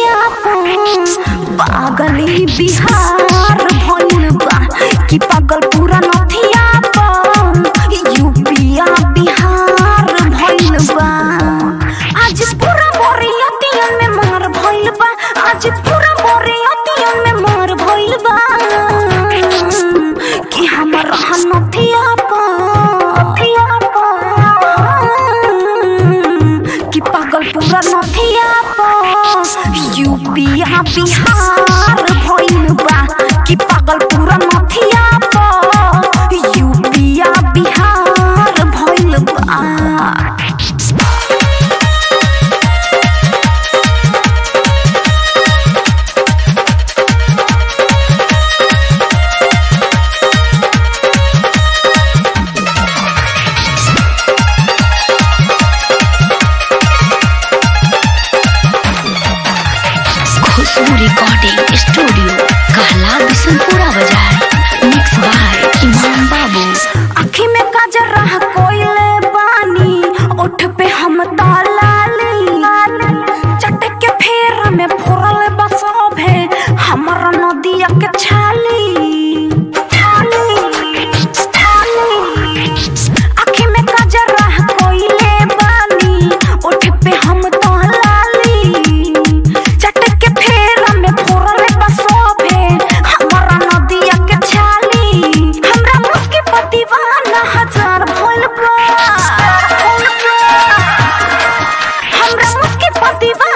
नथिया पर पागली बिहार भइल बा कि पागल पूरा नथिया पर यूपिया बिहार भइल बा आज पूरा बोरियतियन में मार भइल बा आज पूरा बोरियतियन में मार भइल बा कि हमर नथिया पर कि पागल पूरा नथिया पर यूपिया बिहार भइल बा कि पागल पूरा नथिया पर यूपिया बिहार भइल बा खुशबू रिकॉर्डिंग स्टूडियो कहला बिशनपुरा बाजार मिक्स बाय इमाम बाबू आँखी में काजर रह कोइले बानी ओठ पे हम तालाली चटक के फेर में फोरा